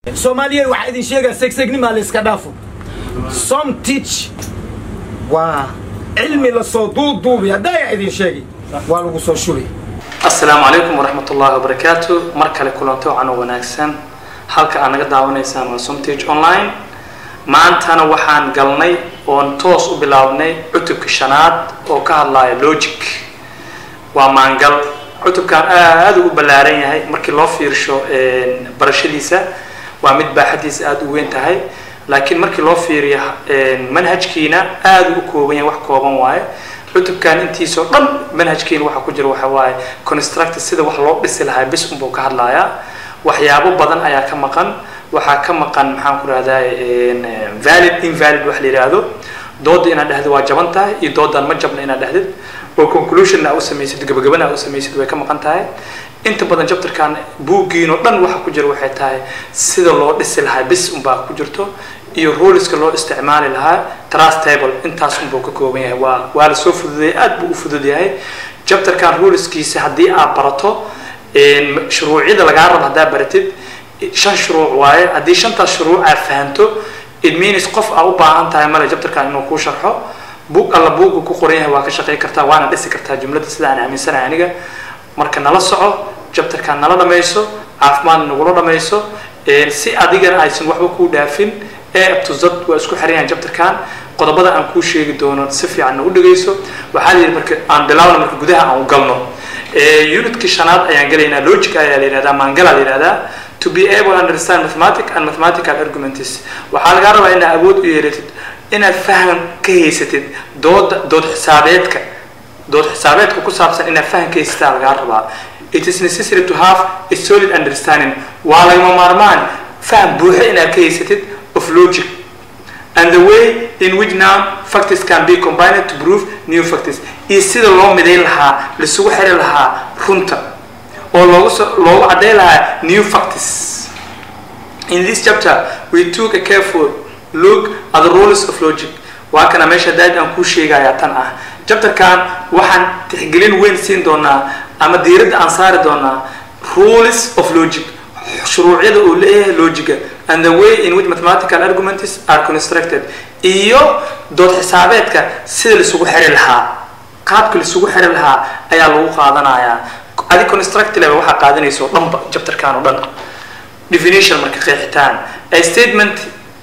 soomaaliya waxaa idin sheegaa segsegnimaa la iska dhaafo som teach waa cilmi lasoo duuduubi haddaaya idin sheegi waa lagu soo shubay asalaamu calaykum waraxmat ullahi wabarakaatu mar kale kulanto wacan oo wanaagsan halka aad naga daawanaysaan waa somtage online maantana waxaan galnay oon toos u bilaabnay cutubka shanaad oo ka hadlaya logic waa maangal cutubkan aada u ballaaran yahay markii loo fiirsho barashadiisa waa mid baaxadiisa aada u weyn tahay laakiin markii loo fiiriyo manhajkiina aada u kooban yahay wax kooban waaye cutubkan intiisoo dhan manhajkiina waxaa ku jira waxa waaye construct sida wax loo dhisi lahaa bis unbuu ka hadlayaa waxyaabo badan ayaa ka maqan waxaa ka maqan maxaan ku rahdaa valid invalid wax la yidhaahdo dooda inaad dhahdo waa jaban tahay iyo doodan ma jabna inaad dhahdid oo conclusion aa u samaysid gabagabana aa u samaysid way ka maqan tahay inta badan jabtarkan buuggiin oo dhan waxa ku jira waxay tahay sida loo dhisi lahaa bis unbaa ku jirto iyo ruleska loo isticmaali lahaa trust table intaas unbuu ka kooban yahay waa waa la soo fududeeyay aad buu u fudud yahay jabtarkan ruleskiisa haddii aad barato shuruucyada lagaa rabo haddaa baratid shan shuruuc waaye haddii shantaas shuruuc aad fahanto it means qof aa u baahan tahay male jabtarkan inuu kuu sharxo buug alla buuggu ku qoran yahay waa ka shaqey kartaa waana dhisi kartaa jumladda sida aan aaminsanahay aniga marka nala soco jabtarkan nala dhamayso caafimaad nagula dhamayso si adigana aysan waxba kuu dhaafin ee abtuzad waa isku xiran jabtarkan qodobada aan kuu sheegi doono si fiican na u dhegayso waxaa la yidhi marka aan bilaawna marka gudaha aan u galno unitkii shanaad ayaan gelaynaa logic ayaa la yidhahdaa maangala la yidhahdaa to be able to understand mathematic and mathematical arguments waxaa lagaa rabaa inaad awood u yeelatid inaad faham ka haysatid dooda dood xisaabeedka dood xisaabeedka ku saabsan inaad faham ka haysataa lagaa rabaa it is necessary to have a solid understanding waa lagama maarmaan faham buuxa inaad ka haysatid of logic and the way in which now factors can be combined to prove new factors iyo sida loo midayn lahaa laisugu xiri lahaa runta oo loogu so loogu caddayn lahaa new factors in this chapter we took a careful look at the rules of logic waa kana meesha daad aan kuu sheegayaa tan ah chapterkan waxaan tixgelin weyn siin doonaa ama diiradda aan saari doonaa rules of logic shuruucyada uu leeyahay logiga and the way in which mathematical arguments are constructed iyo dood xisaabeedka sida laisugu xiri lahaa qaabka laisugu xiri lahaa ayaa lagu qaadanayaa adi construct level waxaa qaadanaysa oo dhanba jabtarkan oo dhan definition marka qeexitaan a statement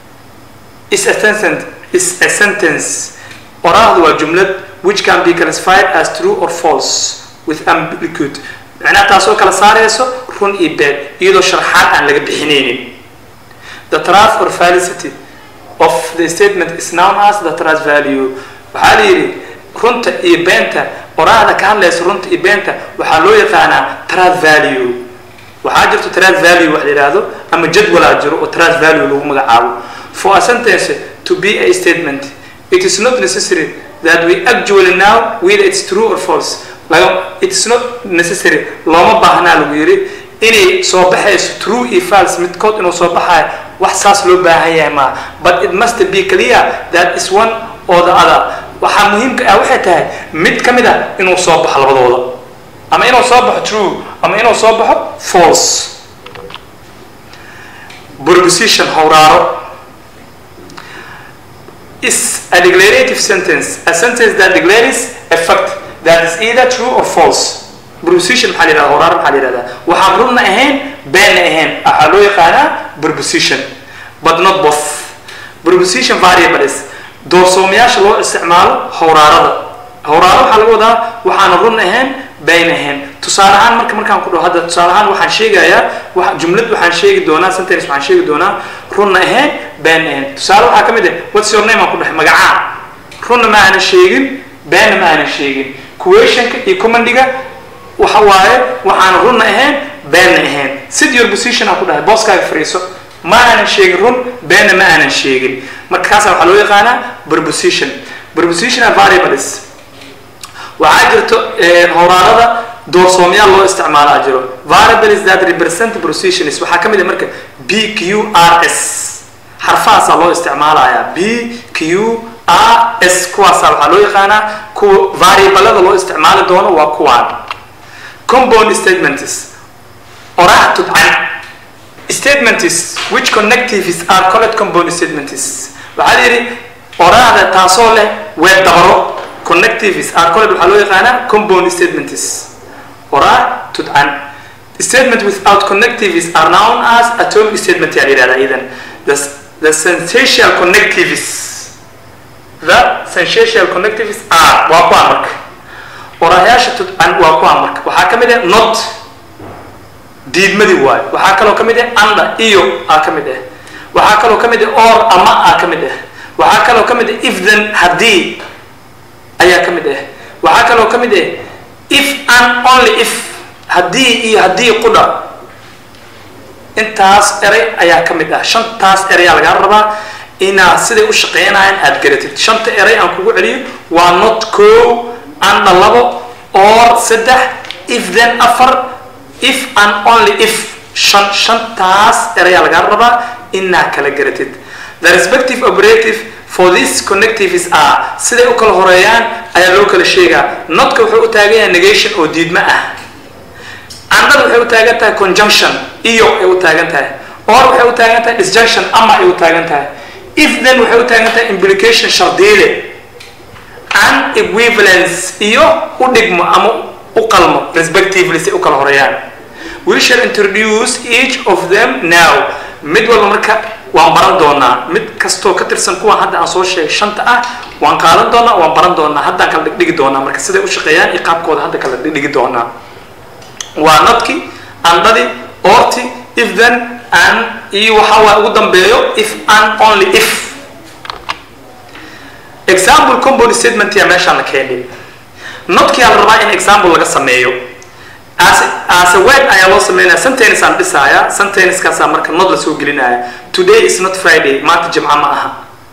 is a sentence is a sentence oraahdu waa jumlad which can be classified as true or false with ambiguity macnaha taasoo kala saarayso run iyo been iyadoo sharxaad aan laga bixinaynin the truth or fallacy of the statement is known as the trust value waxaa la yidhi runta iyo beenta oraahda ka hadlaysa runta iyo beenta waxaa loo yaqaanaa trust value waxaa jirto trust value wax la yidhaahdo ama jadwalaa jiro oo trust value lagu magacaabo for a sentence to be a statement it is not necessary that we actually know whether it's true or false laga it's not necessary looma baahnaa lagu yidhi inay soo baxayso true iyo false midkood inuu soo baxayo wax saas loo baahan yahay maa but it must be clear that is one or the other waxaa muhiimka ah waxay tahay mid ka mid a inuu soo baxo labadooda ama inuu soo baxo true ama inuu soo baxo false proposition howraaro is a declarative sentence a sentence that declares a fact that is either true or false proposition maxaa la yidhahda howraaro maxaa la yidhahdaa waxaan runna ahayn beenna ahayn waxaa loo yaqaanaa proposition but not both proposition variables doorsoomayaasha loo isticmaalo howraarada howraaro waxaa laga wadaa waxaana run ahayn been ahayn tusaale ahaan marka markaan ku dhaho hadda tusaale ahaan waxaan sheegayaa wa jumlad waxaan sheegi doonaa sentence waxaan sheegi doonaa runna ahayn been ahayn tusaale waxaa ka mid ah what's your name aan ku dhahay magacaa runna ma aanan sheegin beenna ma aanan sheegin questionka iyo commandiga waxa waaye waxaana runna ahayn beenna ahayn sid your position aan ku dhahay booskaaga fariiso ma aanan sheegin run beenna ma aanan sheegin marka kaasa waxaa loo yaqaanaa proposition propositional variables waxaa jirto howraarada doorsoomayaal loo isticmaalaa jiro variables that represent propositions waxaa ka mid ah marka b q r s xarfahaasaa loo isticmaalayaa b q r s kuwaasaa waxaa loo yaqaanaa kuwa variablada loo isticmaali doono waa kuwaan compound statements oraah tudcan statements which connectives are called compound statements waxaa la yidhi oraahda taasoo leh weer dabaro connectives are called waxaa loo yaqaanaa compound statements oraah tudcan statement without connectives are known as atomic statement yaa la yidhahdaa idan the, the sensatial connectives the sensatial connectives are waa kuwaa marka oraahyaasha tudcan waa kuwaa marka waxaa ka mid ah not diidmadii waayo waxaa kaloo ka mid ah anda iyo aa ka mid ah waxaa kaloo ka mid ah or ama aa ka mid ah waxaa kaloo ka mid ah if then haddii ayaa ka mid ah waxaa kaloo ka mid ah if and only if haddii iyo haddii qudha intaas eray ayaa ka mid ah shantaas erayaa lagaa rabaa inaad siday u shaqeynayaan aad garatid shanta eray aan kugu celiyo waa not co anda labo or saddex if then afar if and only if shan shantaas erayaa lagaa rabaa inaad kala garatid the respective operative for this connectives are siday u kala horeeyaan ayaa loo kala sheegaa notka wuxuu u taagan yahay negation oo diidmo ah andada waxay u taagan tahay conjunction iyo ay u taagan tahay or waxay u taagan tahay disjunction ama ay u taagan tahay if then waxay u taagan tahay implication shardiile and equivalence iyo u dhigmo ama u qalmo respectively si u kala horeeyaan we shall introduce each of them now mid walba marka waan baran doonaa mid kastoo ka tirsan kuwan hadda aan soo sheegay shanta ah waan qaadan doonaa waan baran doonaa haddaan kala dhigdhigi doonaa marka siday u shaqeeyaan iyo qaabkooda hadda kala dhigdhigi doonaa waa nadki andadi orti if then and iyo waxaa waa ugu dambeeyo if and only if example compound statement yaa meeshaan la keenay nodkiyaa la rabaa in example laga sameeyo as as a word ayaa loo sameynaya sentence aan dhisaaya sentencekaasaa marka nod la soo gelinaya today is not friday maanta jimca ma aha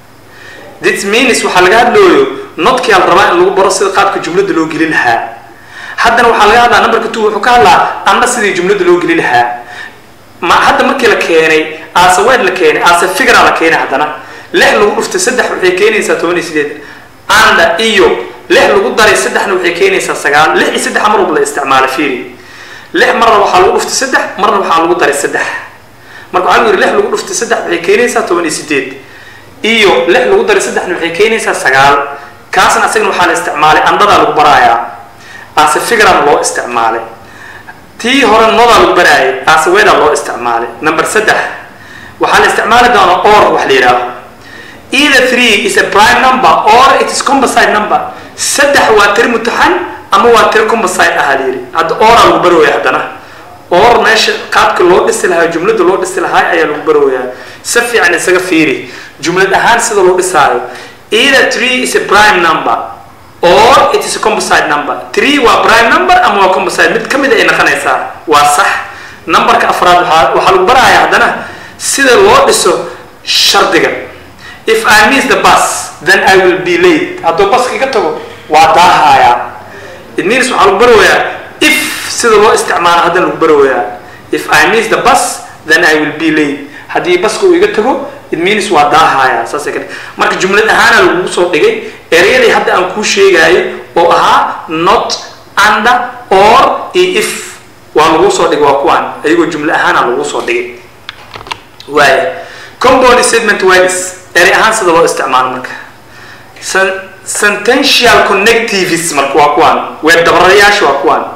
this means waxaa laga hadlooyo nodkiyaa la rabaa in lagu baro sida qaabka jumlada loo geli lahaa haddana waxaa laga hadlaa numberka two wuxuu ka hadlaa anda sidii jumlada loo geli lahaa ma hadda markii la keenay as a word la keenay as a figure la keenay haddana lix lagu dhuftay saddex waxay keenaysaa toban iyo sideed anda iyo lix lagu daray saddexna waxay keenaysaa sagaal lix iyo saddex mar walba la isticmaala fiiri lix marna waxaa lagu dhuftay saddex marna waxaa lagu daray saddex marka waxaa lagu yidhi lix lagu dhuftay saddex waxay keenaysaa toban iyo sideed iyo lix lagu daray saddexna waxay keenaysaa sagaal kaasna asagana waxaa la isticmaalay andadaa lagu baraayaa ase figurana loo isticmaalay tii hore nodaa lagu baraayay ase weedaa loo isticmaalay number saddex waxaa la isticmaali doonaa or wax la yidhaaho either three is a prime number or it is composite number saddex waa tiri mutaxan ama waa tiri composite ahaa la yidhi hadda oraa lagu barooya haddana or meesha qaabka loo dhisi lahaa jumlada loo dhisi lahaa ayaa lagu barooyaa si fiican isaga fiiri jumlad ahaan sida loo dhisaayo either three is a prime number or it is a composite number three waa prime number ama waa composite mid ka mid ay noqonaysaa waa sax numberka afraad waxaa waxaa lagu baraaya haddana sida loo dhiso shardiga if i miss the bus then i will be late hadduu baska iga tago waa daahayaa it means waxaa lagu barawayaa if sida loo isticmaalo haddana lagu barawayaa if i miss the bus then i will be late haddii baska uu iga tago it means waa daahaya saasay ka marka jumlad ahaana lagugu soo dhigay ereyadii hadda aan kuu sheegaayo oo ahaa not under or iyo if waa lagu soo dhigay waa kuwaan ayagoo jumle ahaana lagu soo dhigay waaya compound statement words erey ahaan sida loo isticmaalo marka sentential connectives marka waa kuwaan weer dabararayaasha waa kuwaan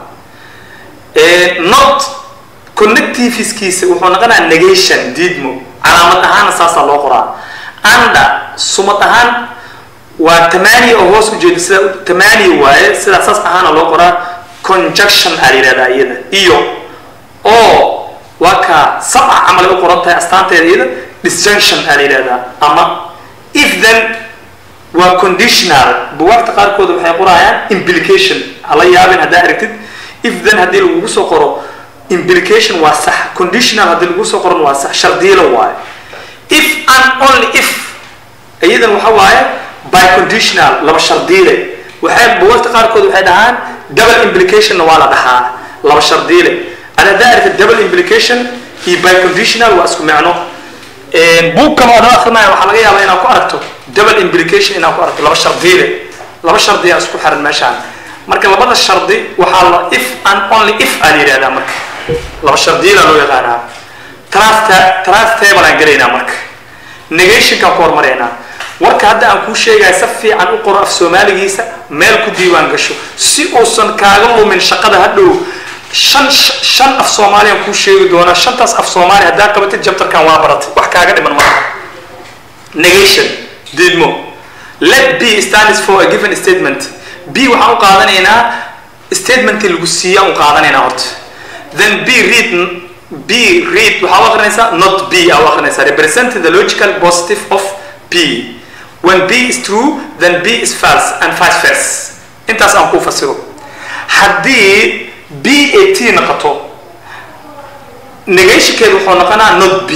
not connectiveskiisa wuxuu noqonayaa negation diidmo calaamad ahaana saasaa loo qoraa anda sumad ahaan waa tamaniya oo hoos ujeeda sida tamaniya waaye sidaa saas ahaana loo qoraa conjunction aa la yidhahdaa iyada iyo oo waa kaa sabca camal ay u qoran tahay astaanteeda iyada disjunction aa la yidhahdaa ama if then waa conditional buwaagta qaarkooda waxay qorayaan implication hala yaabin haddaa aragtid if then haddii lagugu soo qoro implication waa sax conditional haddii lagu soo qoran waa sax shardiilo waaye if and only if iyadan waxa waaye by conditional laba shardiile waxay buwagta qaarkood waxay dhahaan double implicationna waa la dhahaa laba shardiile ana haddaa aragtid double implication iyo by conditional waa isku micno buug kale oo dhan akrinaya waxaa laga yaabaa inaad ku aragto double implication inaad ku aragto laba shardiile laba shardi aa isku xiran meeshaan marka labada shardi waxaa la if and only if aa la yidhahdaa marka laba shardiila loo yaqaanaa trust trust table aan gelaynaa marka negationkaan ku hormaraynaa warka hadda aan kuu sheegaya si fiican u qoro af soomaaligiisa meel ku diiwaan gasho si uusan kaaga lumin shaqada hadhow shan shan af soomaaliyaan kuu sheegi doonaa shantaas af soomaali haddaa qabatid jabtarkan waa baratay wax kaaga dhiman maaha negation diidmo let b stands for a given statement b waxaan u qaadanaynaa statementii lagu siiya u qaadanaynaa horta then b read b read waxaa u akrinaysaa not b aa u akrinaysaa representing the logical positive of b when b is true then b is false and vice versa intaas aan kuu fasiro haddii b a t noqoto negationkeedu wuxuu noqonaa not b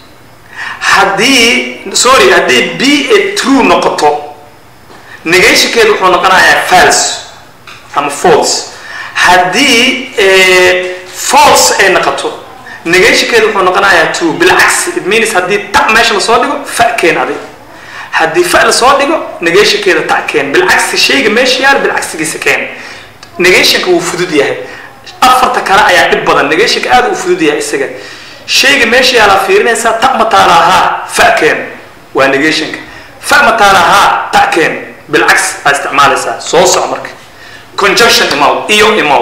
haddii sorry haddii b a true noqoto negationkeedu wuxuu noqonayaa false ama false haddii false ay noqoto negationkeedu wuxuu noqonayaa true bilcagsi it means haddii ta meesha lasoo dhigo fa keen adig haddii fa lasoo dhigo negationkeeda ta keen bilcagsi shayga meesha yaal bilcagsigiisa keen negationka wuu fudud yahay afarta kale ayaa dhib badan negationka aad uu fudud yahay isaga shayga meesha yaalaa fiirinaysaa ta mataala ahaa fa keen waa negationka fa mataala ahaa ta keen bilcagsi aa isticmaalaysaa soo soco marka conjunction imaw iyo imaw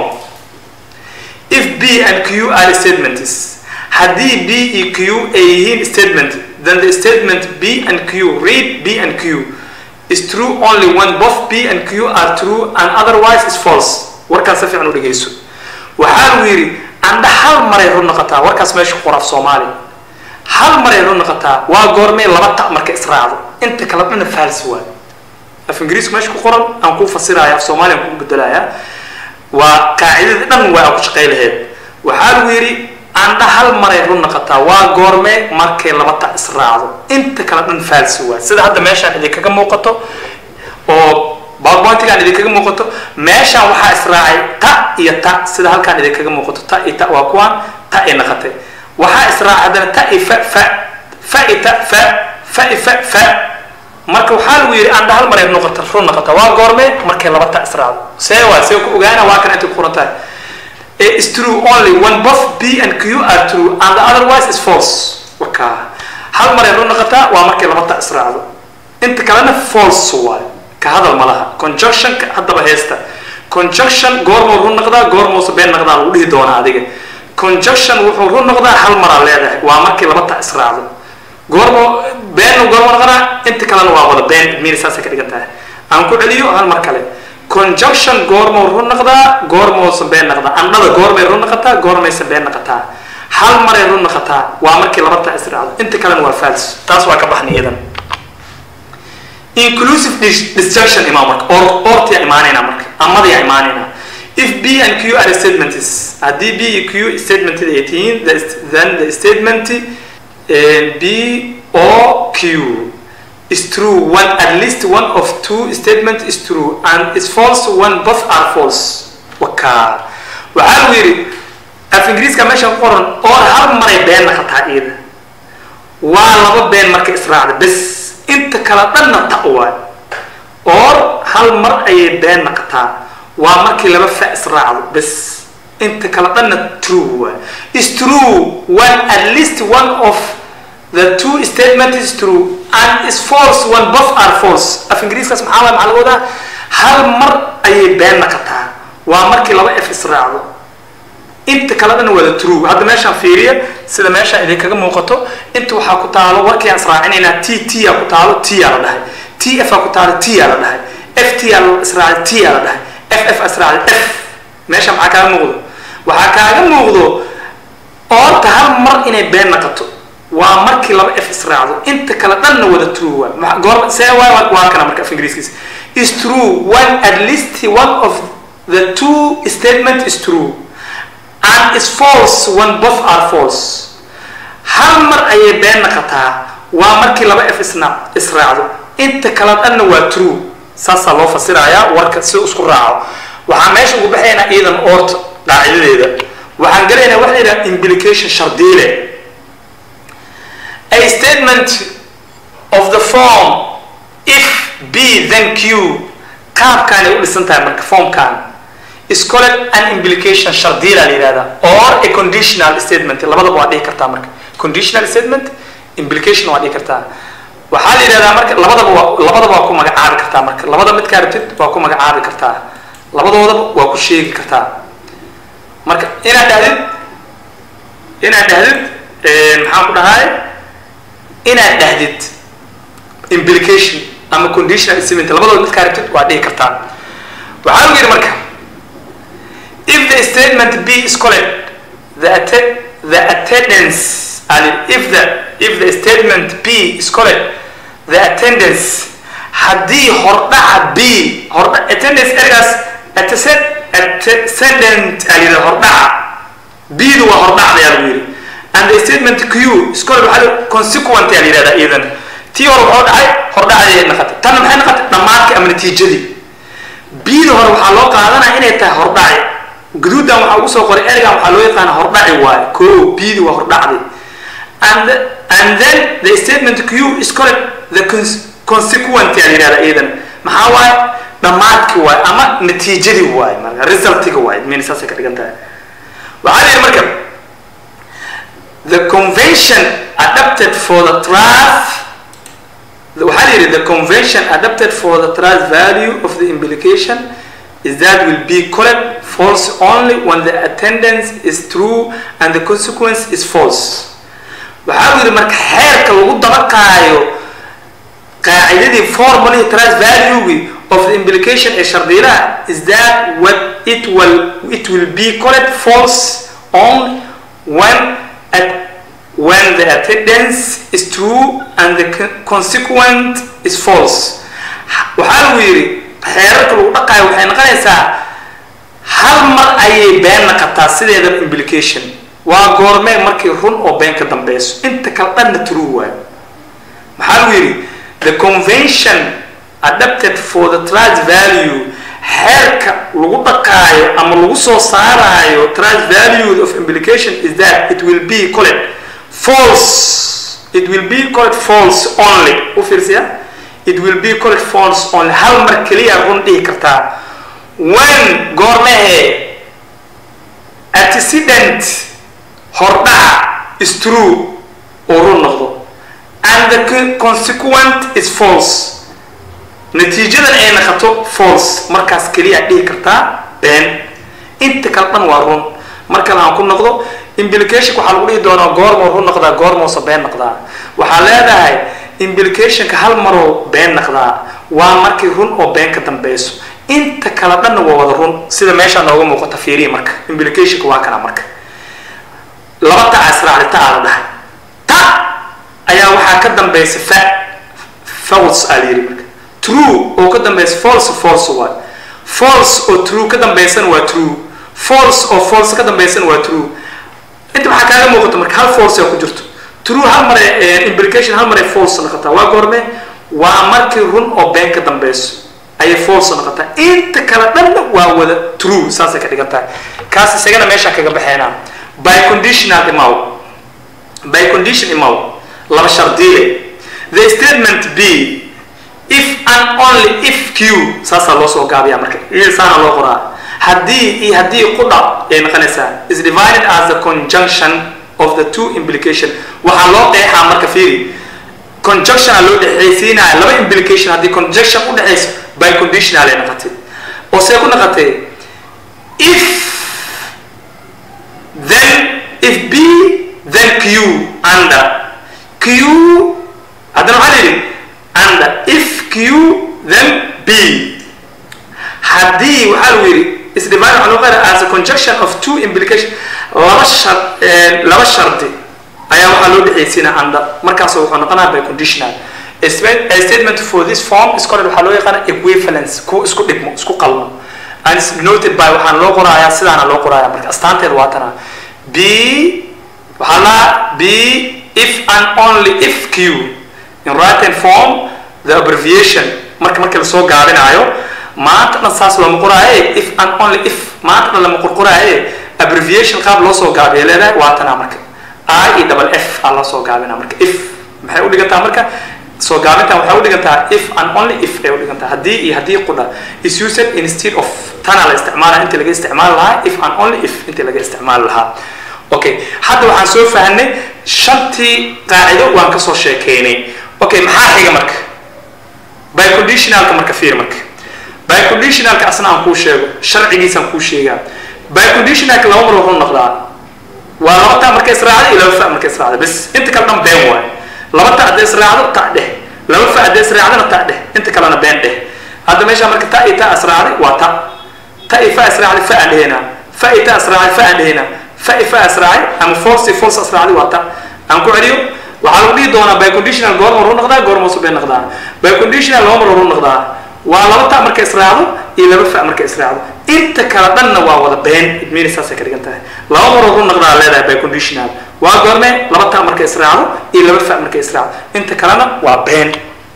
if b and q are statements haddii b iyo q ay yihiin statement then the statement b and q read b and q is true only when both b and q are true and otherwise is false warkaas si fiican u dhegeyso waxaa lagu yidhi andha hal maray run noqotaa warkaas meesha ku qoraaf soomaali hal maray run noqotaa waa goormee laba ta marka israacdo inta kala dhana faalsi waay af ingiriisku meesha ku qoran aan kuu fasiraya af soomaaliya aan kuu bedelaya waa qaacidada dhan waa ku shaqay laheyd waxaa lagu yidhi andha hal maray run noqotaa waa goormee markay laba ta israacdo inta kala dhan faalsi waay sida hadda meeshaan idinkaga muuqato oo powerpointigaan idinkaga muuqato meeshaan waxaa israacay ta iyo ta sida halkaan idinkaga muuqato ta iyo ta waa kuwaan ta ay naqatay waxaa israacay haddana ta iyo fa fa fa iyo ta fa fa iyo fa fa marka waxaa lagu yidhi andha hal maray noqota run noqota waa goormee markay laba ta israacdo see waa see ku ogaana waa kan intay ku qoran tahay is true only when both b and q are true and the otherwise is false waka hal maray run noqotaa waa markay laba ta israacdo inta kalena false waay ka hadal ma laha conjunctionka haddaba heesta conjunction goormuu run noqdaa goormuuse been noqdaa lagu dhihi doonaa adiga conjunction wuxuu run noqdaa hal maraa leedahay waa markii laba ta israacdo goormo been goormo noqonaa inta kalena waa wada been miir saasay ka dhigan tahay aan ku celiyo hal mar kale conjunction goormuu run noqdaa goormuuse been noqdaa andhada goormay run noqotaa goormayse been noqotaa hal maray run noqotaa waa markii laba ta israacdo inta kalena waa false taas waa ka baxnay iyadan inclusive disjunction imaa marka or ortiya imaanayna marka amadiya imaanayna if b and q are statements haddii b iyo q statement ay tihiin then the statement b o q is true when at least one of two statement is true and is false when both are false waka waxaa lagu yidhi af ingiriiska meesha ku qoran or hal maray been naqataa iyada waa laba been marka israacda bes inta kala dhanna ta waay or hal mar ayay been naqataa waa markii laba fa israacdo bes inta kala dhanna true waay is true when at least one of the two statement is true and is false when both are false af ingiriiskaas maxaa waay maxaa laga wadaa hal mar ayay been naqataa waa markii laba f israacdo inta kale dhan wada true hadda meeshaan fiiriya sida meeshaan idinkaga muuqato inta waxaa ku taalo warkii aan israacinaynaa t t aa ku taalo t aa la dhahay t f aa ku taalo t aa la dhahay f t aa la israacay t aa la dhahay f f israacay f meesha maxaa kaaga muuqdo waxaa kaaga muuqdo oorta hal mar inay been naqato waa markii laba f israacdo inta kale dhanna wada true waa goor see waa waa kana marka af ingiriiskiisa is true when at least one of the two statement is true and is false when both are false hal mar ayay been naqataa waa markii laba f isna israacdo inta kala dhanna waa true saasaa loo fasirayaa warka si isku raaco waxaan meesha ugu baxaynaa iidan oorta qaacidadeeda waxaan gelaynaa waxa la yidhaha implication shardiile a statement of the form if b then q qaabkaanay u dhisan tahay marka formkan is called an implication shardiila la yihahda or a conditional statement labadaba waa dhihi kartaa marka conditional statement implication waa dhihi kartaa waxaa la yidhahdaa marka labadaba waa labadaba waa ku magacaabi kartaa marka labada midkaa rabtid waa ku magacaabi kartaa labadoodaba waa ku sheegi kartaa marka inaad dhahdid inaad dhahdid maxaan ku dhahay inaad dhahdid implication ama conditional statement labadooda midkaa rabtid waa dhihi kartaa waxaa lagu yidhi marka if the statement b is correct the atte the attendance and if the if the statement b is correct the attendance haddii hordhaca b hordha attendance ergaas attesed antecedent aa yidhi hordhaca b-du waa hordhacda yaa lagu yidhi and the statement q is correct waxaa la consequent yaa la yidhahdaa iyadan tii hore waxuu dhacay hordhacday noqotay tanna maxay noqotay dhammaadkii ama natiijadii b-da hore waxaa loo qaadanaya inay tahay hordhaci guduudan waxaa ugu soo qoray ergan waxaa loo yaqaana hordhaci waaye ko b-di waa hordhacdi and and then the statement q is correct the consequent yaa la yidhahdaa iyadan maxaa waaye dhammaadki waaye ama natiijadii waaye marka resultiga waaye min saasay ka dhigan tahay waxaa la yidhi marka the convention adapted for the trust waxaa la yidhi the convention adapted for the trust value of the implication is that will be correct false only when the attendance is true and the consequence is false waxaa lu yidhi marka xeerka lagu dabaqaayo qaacidadii formally trust value of the implication ee shardiilaha is that what it will it will be correct false only when at when the attendance is true and the consequent is false waxaa lagu yidhi xeerarka lagu dhaqaayo waxay noqonaysaa hal mar ayay been naqataa sideeda implication waa goormee markii run oo been ka dambeyso inta kale dhanna true waayo maxaa lagu yidhi the convention adapted for the trust value xeerka lagu dhaqaayo ama lagu soo saaraayo trust value of implication is that it will be correct false it will be correct false only u fiirsiya it will be correct false only hal mar keliya run dhihi kartaa when goormehe antecedent hordhaca is true oo run noqdo and the consequent is false natiijadan ay naqato false markaas keliya dhihi kartaa been inta kale dhan waa run markale aan ku noqdo implicationka waxaa lagu dhihi doonaa goormoo run noqdaa goormoose been noqdaa waxaa leedahay implicationka hal maroo been noqdaa waa markii run oo been ka dambeyso inta kale dhanna waa wada run sida meeshaa nooga muuqata fiiriya marka implicationka waa kana marka laba ta israacda ta aa la dhahay ta ayaa waxaa ka dambeysa fa false aa la yidhi marka true oo ka dambeysa false false waay false oo true ka dambeysana waa true false oo false ka dambeysana waa true inta waxaa kaaga muuqata marka hal false aa ku jirto true hal mare implication hal mare false noqotaa waa goorme waa markii run oo been ka dambeyso ayay false noqotaa inta kale dhanna waa wada true saasay ka dhigan tahay kaas isagana meeshaan kaga baxeynaa by conditional imaw by condition imaw laba shardiile the statement b if and only if q saasaa loo soo gaabiyaa marka saana loo qoraa haddii iyo haddii qudha ay noqonaysaa is divided as the conjunction of the two implication waxaa loo qeexaa marka fiiri conjunction loo dhexaysiinaya laba implication haddii conjunction u dhexayso by conditional ay noqotay oo see ku noqotay if then if b then q under q haddana waxaa la yidhi under if q then b haddii waxaa lagu yidhi is divided waxaa loo qeexaa as a conjunction of two implication laba shar laba shardi ayaa waxaa loo dhexaysiina under markaasoo wuxuu noqonaya by conditional a statement for this form is called waxaa loo yaqaana equivalence kuwa isku dhigmo isku qalmo and is noted by waxaan loo qorayaa sidaana loo qorayaa marka astaanteeda waa tana b waxaa la b if and only if q in written form the abbreviation marka marka lasoo gaabinaayo maanta dhan saas looma qoraaye if and only if maanta dhan lama qorqoraaye abbreviation qaab loo soo gaabiya leedahay waa tanaa marka i iyo double f aa loo soo gaabinaa marka if maxay u dhigantaa marka soo gaabintan waxay u dhigantaa if and only if ay u dhigantaa haddii iyo haddii qudha is used instead of tana la isticmaalaa inta laga isticmaali lahaa if and only if inta laga isticmaali lahaa okay hadda waxaan soo fahanay shantii qaacido waan kasoo sheekeynay okay maxaa xiga marka biconditionalka marka fiir marka biconditionalka asna aan kuu sheego sharcigiisaan kuu sheegaa biconditionalka laba mar wuxuu noqdaa waa laba ta marka israacda iyo laba fa marka israacda bas inta kale dhan been waay laba ta hadday israacdo ta dheh laba fa hadday israacdana ta dheh inta kalena been dheh hadda meesha marka ta iyo ta israacday waa ta ta iyo fa israacday fa aan dhehenaa fa iyo ta israacday fa aan dhehenaa fa iyo fa israacay ama false iyo false israacday waa ta aan ku celiyo waxaa lagu dhihi doonaa biconditional goorma horu noqdaa goorma hoose been noqdaa biconditional laba mar horu noqdaa waa laba ta marka israacdo iyo laba fa marka israacdo inta kala dhanna waa wada been idmeyna saasay ka dhigan tahay laba mar horu noqdaa leedahay biconditional waa goorme laba ta marka israacdo iyo laba fa marka israacdo inta kalena waa been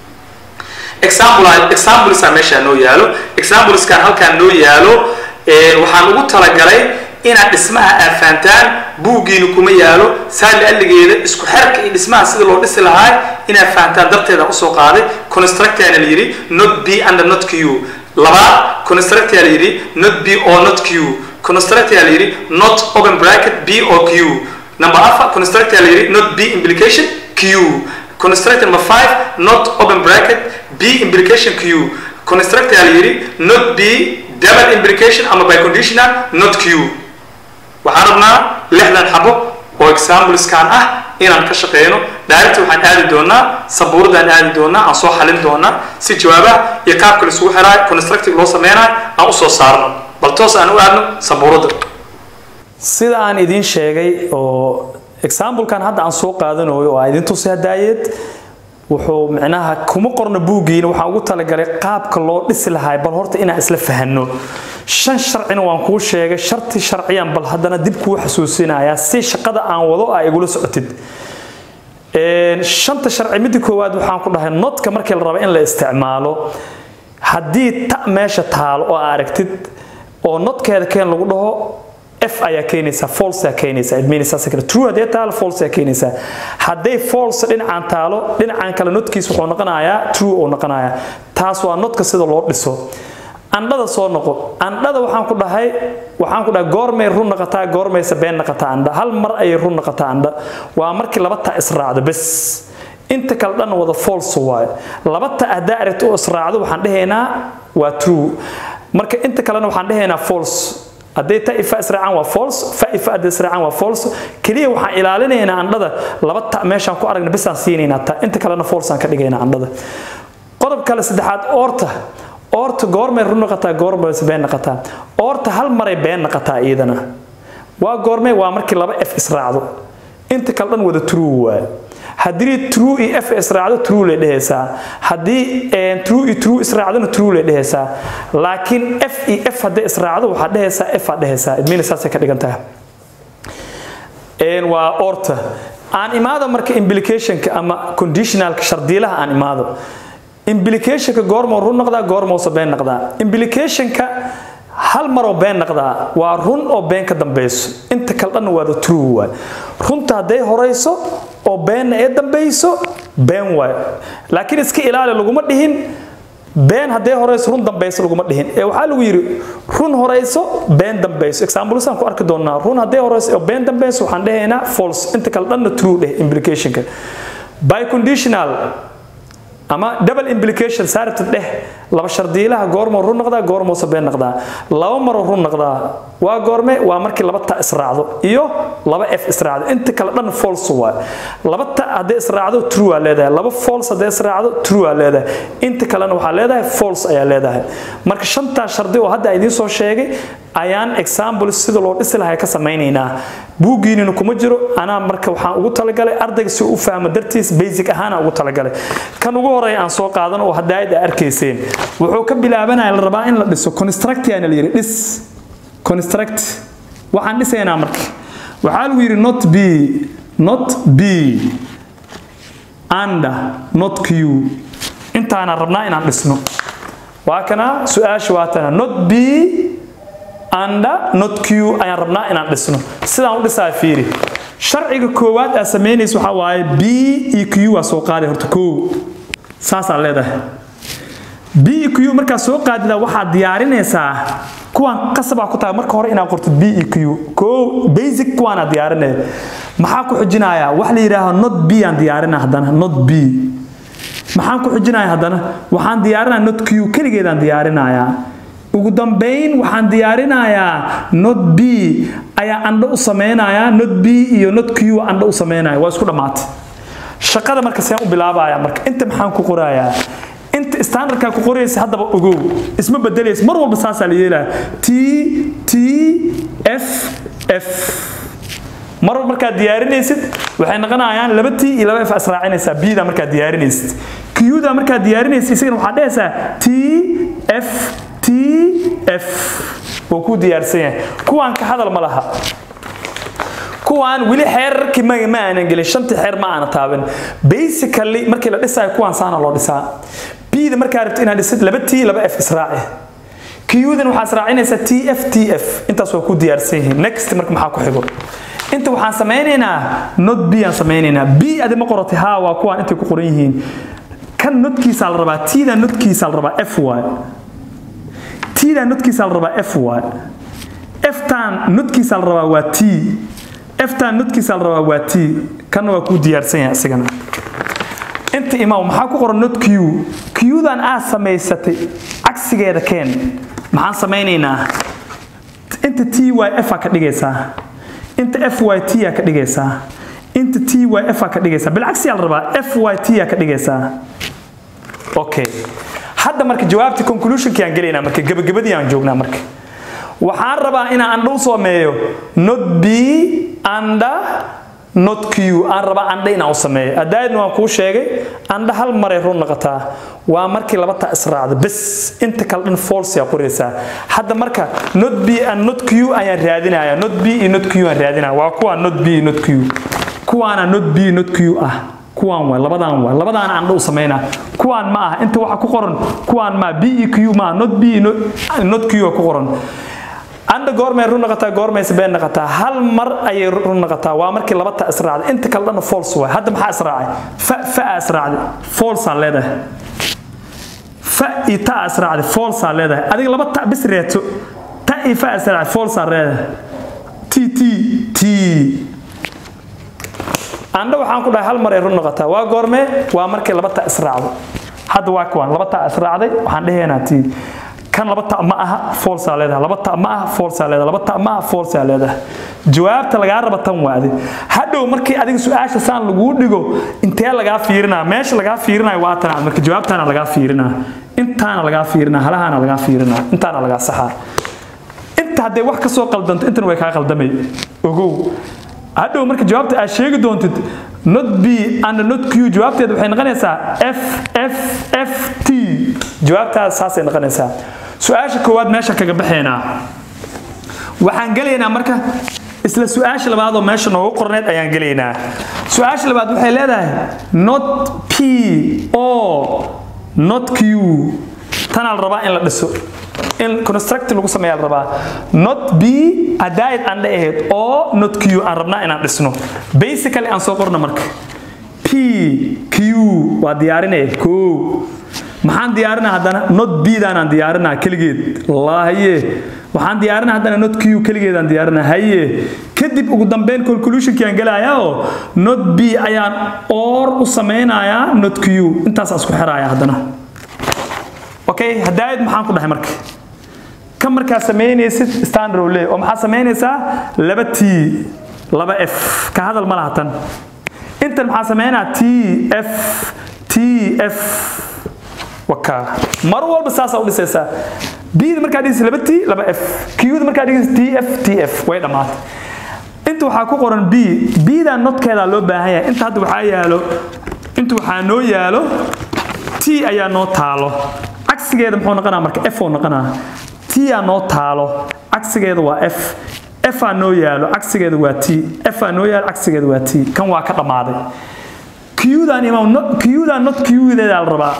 example examplesaa meeshaa noo yaalo exampleskan halkaan noo yaalo waxaan ugu talagalay inaad dhismaha aad fahantaan buuggiina kuma yaalo saali alligeeda isku xerka iyo dhismaha sida loo dhisi lahaa inaad fahantaan darteeda usoo qaaday constructana la yidhi not b under not q labaad constructaa la yidhi not b or not q constructaa la yidhi not open bracket b or q number afar constructaa la yidhi not b implication q construct number five not open bracket b implication q constructaa la yidhi not b double implication ama biconditional not q waxaan rabnaa lixdan xabo oo exampleskan ah inaan ka shaqeyno direct waxaan aadi doonaa sabuuradaan aadi doonaa aan soo xalin doonaa si jawaabaha iyo qaabka la isugu xiraayo constructive loo sameynayo aan usoo saarno bal toos aan u aadno sabuuradda sida aan idiin sheegay oo examplekan hadda aan soo qaadanayo oo aa idin tusi hadaayeed wuxuu micnaha kuma qorno buuggiina waxaan ugu talagalay qaabka loo dhisi lahaa bal horta inaan isla fahanno shan sharcina waan kuu sheegay sharti sharciyan bal haddana dib kuu xasuusinayaa si shaqada aan wado aa igula socotid shanta sharci midda koowaad waxaan ku dhahay notka markii la rabo in la isticmaalo haddii ta meesha taalo oo aragtid oo notkeeda keen lagu dhaho f ayaa keenaysaa false ayaa keenaysaa it means saas kale true hadee taalo false ayaa keenaysaa hadday false dhinacan taalo dhinacan kale notkiis wuxuu noqonayaa true uu noqonayaa taas waa notka sida loo dhiso andhada soo noqo andhada waxaan ku dhahay waxaan ku dhahay goormay run noqotaa goormaysa been noqotaa andha hal mar ayay run noqotaa andha waa markii laba ta israacdo bes inta kale dhan wada false waayo laba ta haddaa aragto oo israacdo waxaan dhahaynaa waa true marka inta kalena waxaan dhahaynaa false hadday ta ifa israacaan waa false fa ifa hadday israacaan waa false keliya waxaan ilaalinaynaa andhada laba ta meeshaan ku aragna bisaan siinaynaa ta inta kalena false aan ka dhigaynaa andhada qodob kale saddexaad oorta oorta goormay run noqotaa goormayse been noqotaa oorta hal maray been noqotaa iyadana waa goormee waa markii laba f israacdo inta kale dhan wada true waaye haddii true iyo f israacdo true lay dhehaysaa haddii true iyo true israacdona true lay dhehaysaa laakiin f iyo f hadday israacdo waxaad dhehaysaa f aad dhehaysaa idmina saasay ka dhigan tahay waa orta aan imaado marka implicationka ama conditionalka shardiilaha aan imaado implicationka goormoo run noqdaa goormoose been noqdaa implicationka hal maroo been noqdaa waa run oo been ka dambeyso inta kale dhanna waada true waay runta hadday horeyso oo beenna ee dambeyso been waay laakiin iska ilaali laguma dhihin been hadday horeyso run dambeyso laguma dhihin ee waxaa lagu yidhi run horeyso been dambeyso examplesan ku arki doonaa run hadday horeyso oo been dambeyso waxaan dhahaynaa false inta kale dhanna true dheh implicationka by conditional ama double implication saarta dheh laba shardiilaha goormoo run noqdaa goormoose been noqdaa laba maroo run noqdaa waa goorme waa markii laba ta israacdo iyo laba f israacdo inta kale dhan false waay laba ta hadday israacdo true aa leedahay laba false hadday israacdo true aa leedahay inta kalena waxaa leedahay false ayaa leedahay marka shantaa shardi oo hadda idiin soo sheegay ayaan example sida loo dhisi lahaa ka samaynaynaa buuggiinina kuma jiro anaa marka waxaan ugu talagalay ardayga si uu u fahmo dartiis basic ahaan ugu talagalay kan ugu horeeya aan soo qaadan oo hadaayad aa arkayseen wuxuu ka bilaabanaya la rabaa in la dhiso construct yaana la yidhi dhis construct waxaan dhisaynaa marka waxaa lagu yidhi not b not b under not q intaana rabnaa inaan dhisno waa kana su-aasha waa tana not b under not q ayaan rabnaa inaan dhisno sidaan u dhisaa fiiri sharciga koowaad aa samaynaysa waxaa waaye b iyo q waa soo qaaday horta koo saasaa leedahay b iyo q markaa soo qaadida waxaad diyaarinaysaa kuwaan qasabaa ku tahay marka hore inaad qorto b iyo q koo basic kuwaanaad diyaarinaya maxaa ku xujinayaa wax la yidhaaho not b aan diyaarinaa haddana not b maxaan ku xujinaya haddana waxaan diyaarinaya not q keligeedaan diyaarinayaa ugu dambayn waxaan diyaarinayaa not b ayaa andho u samaynayaa not b iyo not q andho u samaynaya waa isku dhammaatay shaqada marka seen u bilaabaya marka inta maxaan ku qorayaa inta standardkaa ku qoraysa haddaba ogow isma bedelaysa mar walba saasaa la yeelaya t t f f mar walba markaad diyaarinaysid waxay noqonayaan laba t iyo laba f israacinaysaa bda markaad diyaarinaysid qda markaad diyaarinaysid isagana waxaad dhehaysaa t f t f wuu ku diyaarsan yahay kuwaan ka hadal ma laha kuwaan weli xeerarkii ma ma aanan gelin shantii xeer ma aana taaban basically markii la dhisayo kuwaan saana loo dhisaa bda markaa rabto inaad dhisid laba t laba f israaci qdan waxaa israacinaysaa t f t f intaas waa ku diyaarsan yihiin next marka maxaa ku xigo inta waxaan samaynaynaa not b aan samaynaynaa b adi ma qorotay ha waa kuwaan intay ku qoran yihiin kan notkiisaa la rabaa tda notkiisaa la rabaa f y tda notkiisaa la rabaa f y ftan notkiisaa la rabaa waa t ftan notkiisaa la rabaa waa t kanna waa kuu diyaarsan yahay isigana inta imaw maxaa ku qoran not q qdan aad samaysatay cagsigeeda keen maxaan samaynaynaa inta t y f aa ka dhigaysaa inta f y t aa ka dhigaysaa inta t y f aa ka dhigaysaa bilcagsiyaa la rabaa f y t aa ka dhigaysaa okay hadda marka jawaabtii conclusionkii aan gelaynaa marka gabagabadii aan joognaa marka waxaan rabaa inaan andha u sameeyo not b anda not q aan rabaa andha inaan u sameeyo adaadna waan kuu sheegay andha hal maray run noqotaa waa markii laba taa israacda bes inta kale dhan false yaa qoraysaa hadda marka not b and not q ayaan raadinaya not b iyo not q aan raadinaya waa kuwaa not b iyo not q kuwaana not b not q ah kuwaan waay labadaan waay labadaan andha u samaynaa kuwaan ma ah inta waxa ku qoran kuwaan ma b iyo q ma not b iyo not q ku qoran anda goormay run noqotaa goormayse been noqotaa hal mar ayay run noqotaa waa markii laba ta israacday inta kale dhanna false waay hadda maxaa israacay fa fa a israacday false aa leedahay fa iyo ta a israacday false aa leedahay adiga laba ta bis reeto ta iyo fa a israacday false aa leedahay t t t andha waxaan ku dhahay hal mar ay run noqotaa waa goormee waa markii laba ta israacdo hadda waa kuwaan laba ta israacday waxaan dhehaynaa t kan laba ta ma aha falsa leedahay laba ta ma aha falsa leedahay laba ta ma aha falsa leedahay jawaabta lagaa raba tan waade hadhow markii adiga su-aasha saan laguu dhigo intee lagaa fiirinaa meesha lagaa fiirinayo waa tan marka jawaabtaana lagaa fiirinaa intaana lagaa fiirinaa halahaana lagaa fiirinaa intaana lagaa saxaa inta hadday wax ka soo qaldanto intana way kaa qaldamay ogow hadhow marka jawaabta aad sheegi doontid not b and not q jawaabteeda waxay noqonaysaa f f f t jawaabtaada saasay noqonaysaa su-aasha koowaad meesha kaga baxaynaa waxaan gelaynaa marka isla su-aasha labaad oo meesha noogu qorneed ayaan gelaynaa su-aasha labaad waxay leedahay not p o not q tanaa la rabaa in la dhiso in construct lagu sameeyaa la rabaa not b adaayad aan dhahayd oo not q aan rabnaa inaan dhisno basically aan soo qorno marka p q waa diyaarinaya koo maxaan diyaarinaa haddana not b daanaan diyaarinaa keligeed laahaye waxaan diyaarinaa haddana not q keligeedaan diyaarinaa haye kadib ugu dambeyn conclusionkii aan gelayaa oo not b ayaan or u samaynayaa not q intaasaan isku xiraaya haddana okay hadaayad maxaan ku dhahay marka kan markaa samaynaysid standard le oo maxaa samaynaysaa laba t laba f ka hadal ma laha tan intan maxaa samaynaa t f t f wakaa mar walba saasaa u dhisaysaa bda markaa dhigaysa laba t laba f qda markaa dhigaysa t f t f way dhammaatay inta waxaa ku qoran b bda notkeedaa loo baahan yahay inta hadda waxaa yaalo inta waxaa noo yaalo t ayaa noo taalo cagsigeeda muxuu noqonaa marka f oo noqonaa t aa noo taalo cagsigeeda waa f f aa noo yaalo cagsigeeda waa t f aa noo yaalo cagsigeeda waa t kan waa ka dhammaaday qdan imaam qdan not qdeeda la rabaa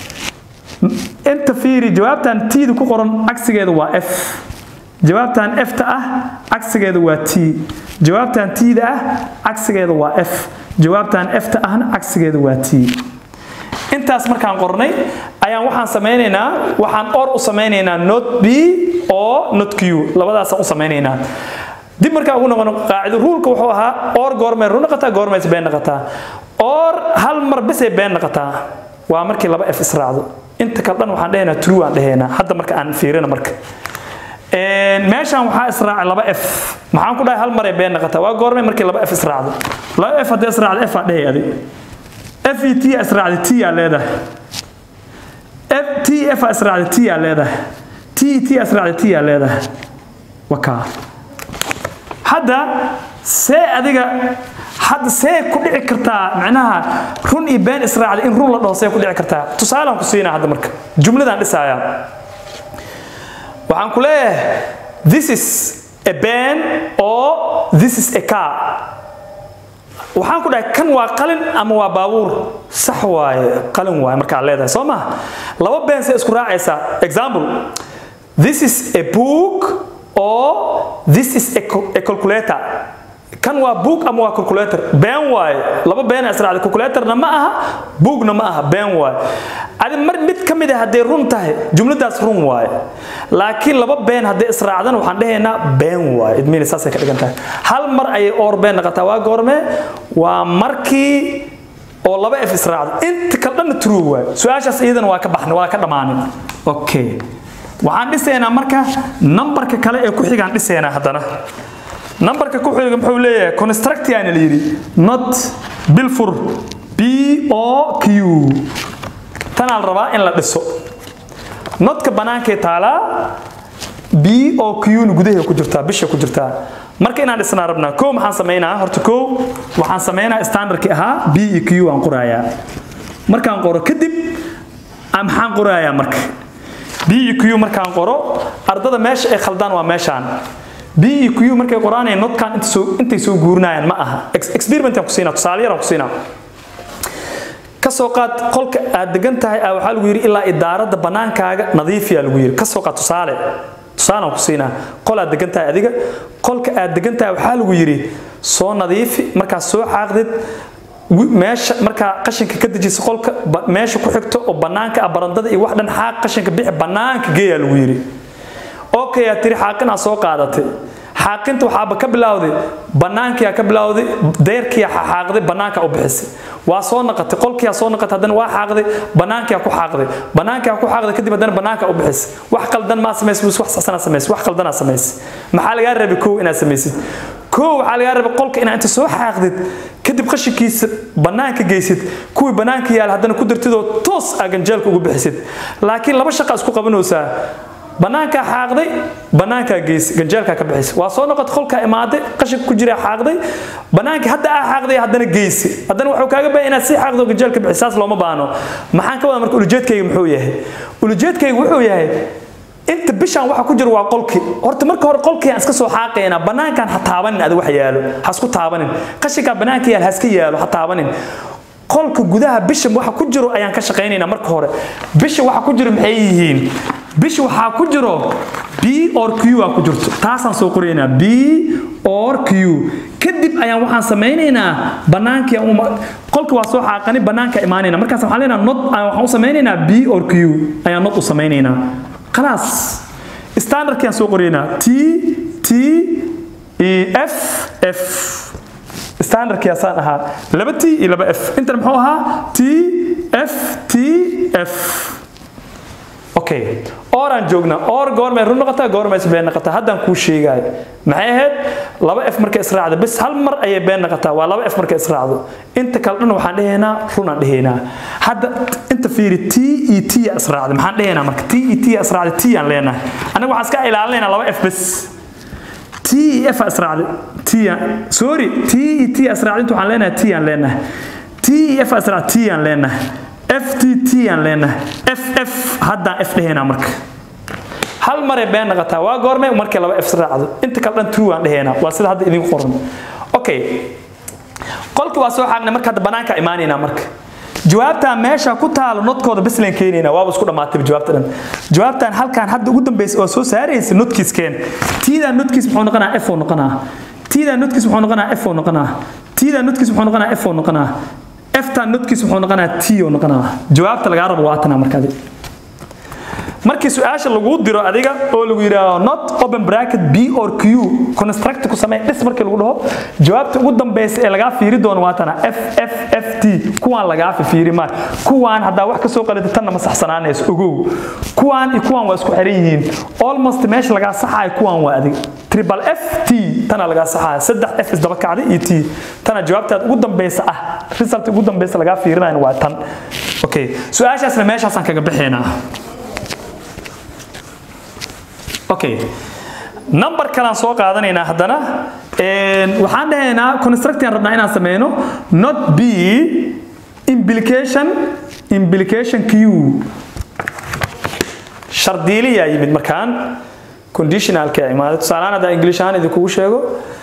inta fiiri jawaabtan tda ku qoran cagsigeeda waa f jawaabtan f-ta ah cagsigeeda waa t jawaabtan tda ah cagsigeeda waa f jawaabtan f-ta ahna cagsigeeda waa t intaas markaan qornay ayaan waxaan samaynaynaa waxaan or u samaynaynaa not b oo not q labadaasaan u samaynaynaa dib markaa ugu noqono qaacido ruulka wuxuu ahaa or goormay run noqotaa goormayse been noqotaa or hal mar besay been noqotaa waa markii laba f israacdo inta kale dhan waxaan dhehaynaa true aan dhehaynaa hadda marka aan fiirina marka meeshaan waxaa israacay laba f maxaan ku dhahay hal maray been noqotaa waa goormay markii laba f israacdo laba f haddii israacdo f aa dhehay adig f e t israacday t aa leedahay f t f aa israacday t aa leedahay t t israacday t aa leedahay wakaa hadda see adiga hadda see ku dhici kartaa macnaha run iyo been israacday in run la dhaho see ku dhici kartaa tusaalaan ku siinaa hadda marka jumladaan dhisaaya waxaan ku leeyahay this is a ben or this is a car waxaan ku dhahay kan waa qalin ama waa baabuur sax waaye qalin waaye markaad leedahay soo maha laba been see isku raacaysaa example this is a book or this is a, a calculator kan waa book ama waa calculator been waaye laba been israacday calculatorna ma aha bookna ma aha been waaye adi mar mid ka mid a hadday run tahay jumladaas run waaye laakiin laba been hadday israacdan waxaan dhahaynaa been waaye idmiina saasay ka dhigan tahay hal mar ayay oor been noqotaa waa goormee waa markii oo laba f israacdo inta kale dhanna true waaye su-aashaas iyadana waa ka baxnay waa ka dhammaanin okay waxaan dhisaynaa marka nambarka kale ee ku xigaan dhisaynaa haddana nambarka ku xiga muxuu leeyahay constructiana la yidhi not bilfur b o q tanaa la rabaa in la dhiso notka bannaankay taalaa b o q na gudaheeda ku jirtaa bisha ku jirtaa marka inaan dhisnaa rabnaa kow maxaan samaynaa horta kow waxaan samaynaa standardkii ahaa b e q aan qorayaa markaan qoro kadib maxaan qorayaa marka b e q markaan qoro ardada meesha ay khaldaan waa meeshaan b e q markay qoraanayaan notkan intay soo guurinayaan ma aha experimentaan ku siinaa tusaale yaraan ku siinaa ka soo qaad qolka aad degan tahay ah waxaa lagu yidhi ilaa idaaradda bannaankaaga nadiifiyaa lagu yidhi ka soo qaad tusaale tusaalaan ku siinaa qol aad degan tahay adiga qolka aad degan tahay waxaa lagu yidhi soo nadiifi markaad soo xaaqdid meesha markaa qashinka ka dejisa qolka meesha ku xigto oo bannaanka ah barandada iyo wax dhan xaaq qashinka bixi bannaanka geeyaa lagu yidhi okay aad tiri xaaqin aad soo qaadatay xaaqinta waxaaba ka bilowday bannaankiyaa ka bilowday deyrkiyaa xaaqday bannaanka u bixisay waa soo naqatay qolkiyaa soo naqatay haddana waa xaaqday bannaankiyaa ku xaaqday bannaankiyaa ku xaaqday kadib haddana bannaanka u bixisay wax qaldan maa samaysay wax saxsanaa samaysay wax qaldanaa samaysay maxaa lagaa rabay kow inaad samaysid kow waxaa lagaa rabay qolka inaad inta soo xaaqdid kadib qashinkiisa bannaanka geysid kuwii bannaanka yaal haddana ku dartidoo toos aa ganjeelka ugu bixisid laakiin laba shaqa isku qabanaysaa bannaankaa xaaqday bannaankaa geys ganjeelkaa ka bixisay waa soo noqotay qolkaa imaaday qashinka ku jira xaaqday bannaankii hadda aa xaaqday haddana geysi haddana wuxuu kaaga baahan inaad sii xaaqdo ganjeel ka bixis saas looma baano maxaan ka wada marka ulujeedkayga muxuu yahay ulujeedkayga wuxuu yahay inta bishaan waxa ku jira waa qolkii horta marka hore qolkii aan iska soo xaaqaynaa bannaankaan ha taabanin adi wax yaalo ha isku taabanin qashinkaa bannaanka yaal ha iska yaalo ha taabanin qolka gudaha bisha waxa ku jiro ayaan ka shaqaynaynaa marka hore bisha waxa ku jiro maxay yihiin bisha waxaa ku jiro b or q aa ku jirto taasaan soo qoraynaa b or q kadib ayaan waxaan samaynaynaa bannaankii qolka waa soo xaaqani bannaanka imaanayna markaas waxaan leenaha not waxaan u samaynaynaa b or q ayaan not u samaynaynaa khalaas standardkii aan soo qoraynaa t t e f f standardkii asaan ahaa laba t iyo laba f intan muxuu ahaa t f t f okay oraan joognaa or goormay run noqotaa goormayse been noqotaa haddaan kuu sheegaayo maxay ahayd laba f markay israacdo bis hal mar ayay been noqotaa waa laba f markay israacdo inta kale dhan waxaan dhehaynaa runaan dhehaynaa hadda inta fiiri t e t israacday maxaan dhehaynaa marka t e t israacday t aan leenahay anaga waxaan iska ilaalinaynaa laba f bis t e f israacday t sorry t e t israacday inta waxaan leenahay t aan leenahay t e f israacday t aan leenahay ftt aan leenahay ff haddaan f dhehaynaa marka hal maray been noqotaa waa goormay markii laba f raacdo inta kale dhan true aan dhehaynaa waa sida hadda idinku qoran okay qolkii waa soo xaaqnay marka hadda bannaanka imaanaynaa marka jawaabtaan meesha ku taalo nodkooda bislan keenaynaa waaba isku dhammaatay jawaabta dhan jawaabtaan halkaan hadda ugu dambaysa oo soo saaraysa nodkiiskeen tiidaan nodkiis muxuu noqonaa f oo noqonaa tiidaan nodkiis muxuu noqonaa f oo noqonaa tiidaan nodkiis muxuu noqonaa f oo noqonaa eftaan nodkiis muxuu noqonaa t oo noqonaa jawaabta lagaa rabo waa tanaa markaadi markii su-aasha lagu diro adiga oo lagu yidhaahdo not open bracket b or q construct ku samee dhis markii lagu dhaho jawaabta ugu dambeysa ee lagaa fiiri doono waa tana f f f t kuwaan lagaa fiiri maa kuwaan haddaa wax ka soo qalida tanna ma saxsanaanayso ogow kuwaan iyo kuwaan waa isku xiran yihiin almost meesha lagaa saxaayo kuwaan waa adig triple f t tana lagaa saxaaya saddex f isdaba kacday iyo t tana jawaabtaad ugu dambeysa ah result ugu dambeysa lagaa fiirinayo waa tan okay su-aashaasna meeshaasaan kaga bixaynaa okay number kalaan soo qaadanaynaa haddana waxaan dhahaynaa constructian rabnaa inaan sameyno not b implication implication q shardiiliyaa yimid markaan conditionalka imaaday tusaalehaan haddaa english ahaan idinkugu sheego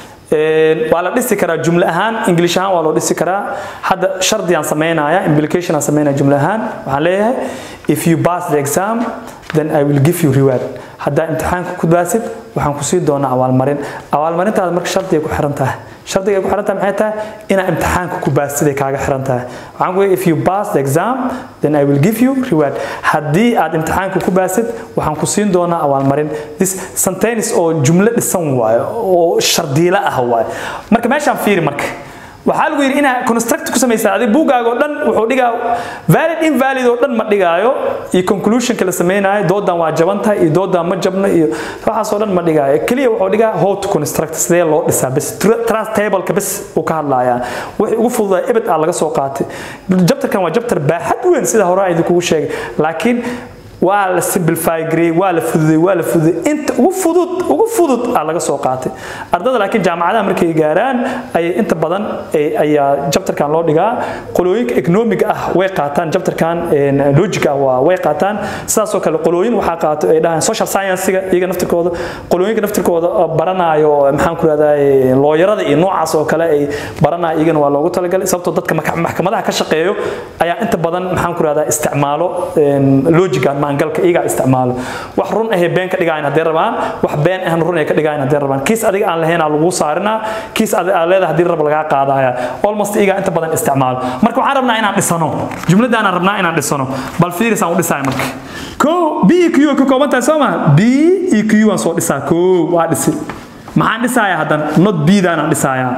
waa la dhisi karaa jumle ahaan english ahaan waa loo dhisi karaa hadda shardiyaan sameynaya implication aan sameynaya jumle ahaan waxaan leeyahay if you pass the exam then i will give you reward haddaa imtixaanka ku baasid waxaan ku sii doonaa abaalmarin abaalmarintaada marka shardiga ku xiran tahay shardiga ay ku xiran tahay maxay tahay inaa imtixaanka ku baasiday kaaga xiran tahay waxaan ku if you pass the exam then I will give you reward haddii aad imtixaanka ku baasid waxaan ku siin doonaa abaalmarin this sentence oo jumlo dhisan waayo oo shardiilo ah waayo marka meeshaan fiiri marka waxaa lagu yidhi inaa construct ku samaysaa adig buuggaaga oo dhan wuxuu dhigaa valid invalid oo dhan ma dhigaayo iyo conclusionka la samaynayo doodan waa jaban tahay iyo doodan ma jabno iyo waxaas oo dhan ma dhigaayo keliya wuxuu dhigaa how to construct sidee loo dhisaa bes trust tableka bes uu ka hadlayaa wixii ugu fududaa ebed aa laga soo qaatay jabtarkan waa jabtar baaxad weyn sida hore aan idinkugu sheegay laakiin waa la simplify gareeyey waa la fududay waa la fududay inta ugu fudud ugu fudud aa laga soo qaatay ardada laakiin jaamacadaha markay gaaraan ayay inta badan ayaa jabtarkan loo dhigaa qolooyinka economic ah way qaataan jabtarkan logic ah waa way qaataan sidaasoo kale qolooyin waxaa qaato ay dhahaan social science-ga iyaga naftirkooda qolooyinka naftirkooda baranaayo maxaan ku rahdaa looyarada iyo noocaas oo kale ay baranaayo iyagana waa loogu talagalay sababtoo dadka maxkamadaha ka shaqeeyo ayaa inta badan maxaan ku rahdaa isticmaalo logican maangalka iyagaa isticmaalo wax run ahee been ka dhigayn haddee rabaan wax been ahna run ay ka dhigayn haddee rabaan kiis adiga aan lahayn aa lagu saarinaa kiis adi aa leedahay haddii rab lagaa qaadaya almost iyagaa inta badan isticmaalo marka waxaan rabnaa inaan dhisano jumladaanaan rabnaa inaan dhisano bal fiiris aan u dhisaya marka ko b e q ka kooban tahay soo ma b e q waan soo dhisaa ko waa dhisi maxaan dhisayaa haddana not b daanaan dhisayaa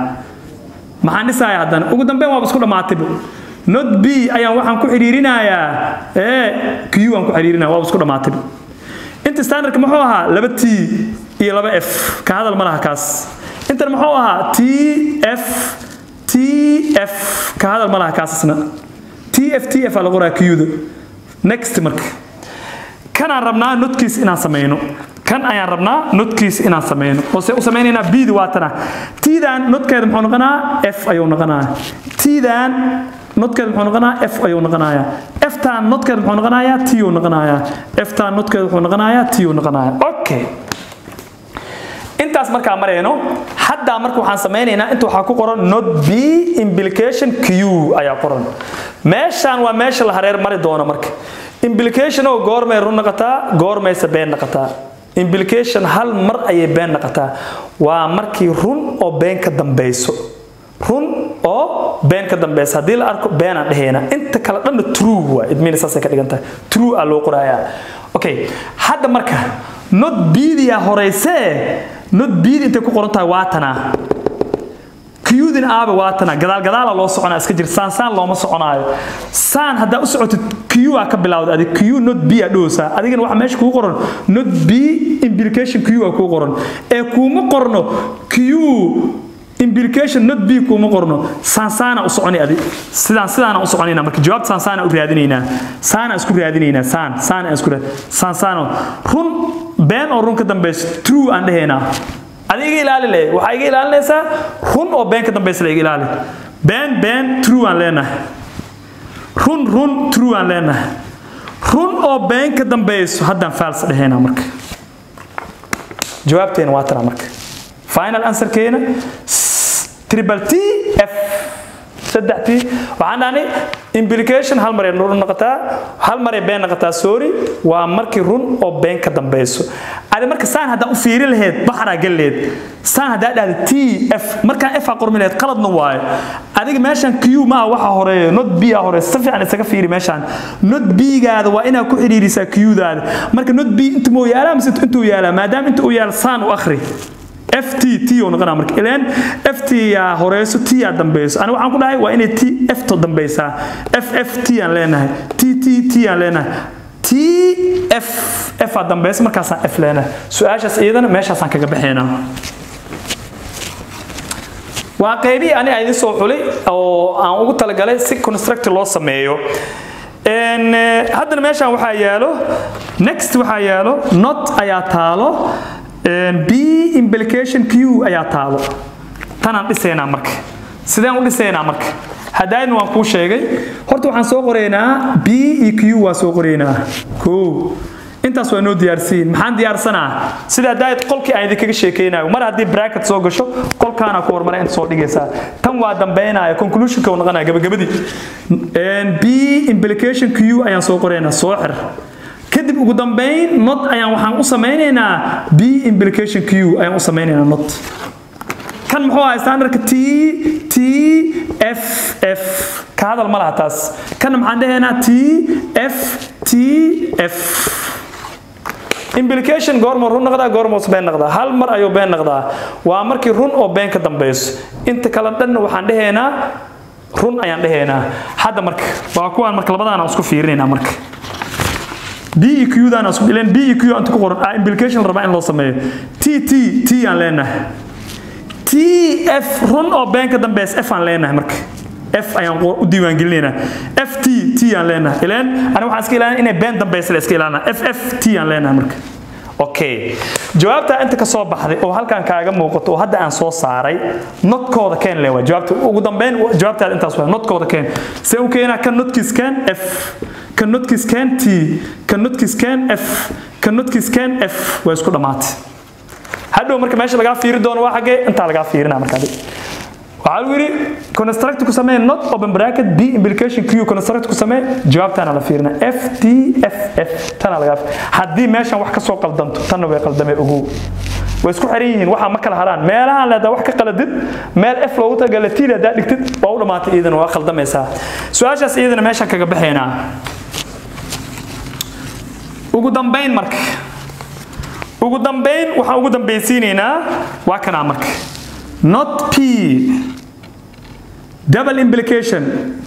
maxaan dhisayaa haddana ugu dambeyn waaba isku dhammaatayba not b ayaan waxaan ku xidhiirinayaa ee q aan ku xidhiirinaya waaba isku dhammaatayba inta standardka muxuu ahaa laba t iyo laba f ka hadal ma laha kaas intan muxuu ahaa t f t f ka hadal ma laha kaas isna t f t f aa la qoraa qda next marka kanaan rabnaa notkiis inaan sameyno kan ayaan rabnaa notkiis inaan sameyno oo se u sameynaynaa bdi waa tana tdan notkeeda muxuu noqonaa f ayuu noqonaya tdan notkeeda muxuu noqonayaa f ayuu noqonayaa ftan notkeeda muxuu noqonayaa t uu noqonayaa ftan notkeeda wuxuu noqonayaa t uu noqonayaa okay intaas markaa marayno haddaa marka waxaan sameynaynaa inta waxaa ku qoran not b implication q ayaa qoran meeshaan waa meesha la hareer mari doono marka implication oo goormay run noqotaa goormayse been noqotaa implication hal mar ayay been noqotaa waa markii run oo been ka dambeyso run oo been ka dambeysa haddii la arko beenaan dhehayna inta kale dhanna true waa idmiina saasay ka dhigan tahay true aa loo qorayaa okay hadda marka not biidiyaa horeysee not biidi intay ku qoran tahay waa tanaa kiyudin aaba waa tana gadaal gadaala loo soconaa iska jir saan saan looma soconaayo saan haddaa u socotid q aa ka bilawda adig q not b aa dhowsaa adigana waxa meesha kugu qoran not b implication q aa kugu qoran ee kuuma qorno q implication not b kuuma qorno saan saana u soconi adi sidaan sidaana u soconayna marka jawaabta saan saana u raadinaynaa saana isku raadinaynaa saan saan aan isku raad saan saana run been oo run ka dambeyso true aan dhehaynaa adi iga ilaali le waxaa iga ilaalinaysaa run oo been ka dambeysa la iga ilaali been been true aan leenahay run run true aan leenahay run oo been ka dambeyso haddaan faals dhehaynaa marka jawaabteena waa tanaa marka final answerkeena triple t f saddex t waxaan dhahnay implication hal mar ay run noqotaa hal mar ay been noqotaa sorry waa markii run oo been ka dambeyso adi marka saan haddaa u fiiri lahayd baxraa galleed saan haddaa dhahda t f markaan f aa qormi lahayd qaladna waayo adiga meeshan q maa waxa horeeyo not b aa horeeyo si fiican isaga fiiri meeshaan not b-gaada waa inaad ku xidhiirisaa q-daada marka not b intu moo yaalaa mise intuu yaalaa maadaama inta uu yaala saan u akhri ft t oo noqonaa marka ileen ft yaa horeyso t yaa dambeyso aniga waxaan ku dhahay waa inay t f to dambeysaa f f t aan leenahay t t t aan leenahay t f f aa dambeysa markaasaan f leenahay su-aashaas iyadana meeshaasaan kaga baxaynaa waa qaybihii ani idin soo xulay oo aan ugu talagalay si construct loo sameeyo haddana meeshaan waxaa yaalo next waxaa yaalo not ayaa taalo b implication q ayaa taalo tanaan dhisaynaa marka sideen u dhisaynaa marka haddaayna waan kuu sheegay horta waxaan soo qoraynaa b iyo q waa soo qoraynaa ko intaas waa noo diyaarsiin maxaan diyaarsanaa sida haddaayad qolkii aan idinkaga sheekeynayo mar haddii bracket soo gasho qolkaana ku hormara inta soo dhigaysaa tan waa dambeynaya conclusionka uu noqonaya gabagabadii b implication q ayaan soo qoraynaa soo xir kadib ugu dambeyn not ayaan waxaan u samaynaynaa b implication q ayaan u samaynaynaa not kan muxuu ahaa standardka t t f f ka hadal ma laha taas kana maxaan dhahaynaa t f t f implication goorma run noqdaa goormoos been noqdaa hal mar ayuu been noqdaa waa markii run oo been ka dambeyso inta kale dhanna waxaan dhahaynaa run ayaan dhahaynaa hadda marka waa kuwaan marka labadaana isku fiirinaynaa marka b e q daan isku ileen b e q inta ku qoran ah implication rabaa in loo sameeyo t t t aan leenahay t f run oo been ka dambeys f aan leenahay marka f ayaan u diiwaangelinaynaa f t t aan leenahay ileen aniga waxaan iska ilaalina inay been dambaysa la iska ilaalina f f t aan leenahay marka okay jawaabta inta ka soo baxday oo halkan kaaga muuqato oo hadda aan soo saaray notkooda keen le waa jawaabta ugu dambeyn jawaabtaada intaas waa notkooda keen see u keenaa kan notkiis keen f kan notkiis keen t kan notkiis keen f kan notkiis keen f waa isku dhammaatay hadhow marka meesha lagaa fiiri doono waa xaggee intaa lagaa fiirinaa marka adiga waxaa lagu yidhi construct ku samee not open bracket b implication q construct ku samee jawaabtaana la fiirina f t f f tana laga haddii meeshan wax ka soo qaldanto tanna way qaldamee ogow way isku xiran yihiin waxaa ma kala haraan meelahaan leedaa wax ka qaladid meel f loogu tagala t haddaa dhigtid waa u dhammaatay iyadana waa qaldamaysaa su-aashaas iyadana meeshaan kaga baxaynaa ugu dambayn marka ugu dambayn waxaan ugu dambaysiinaynaa waa kanaa marka not p double implication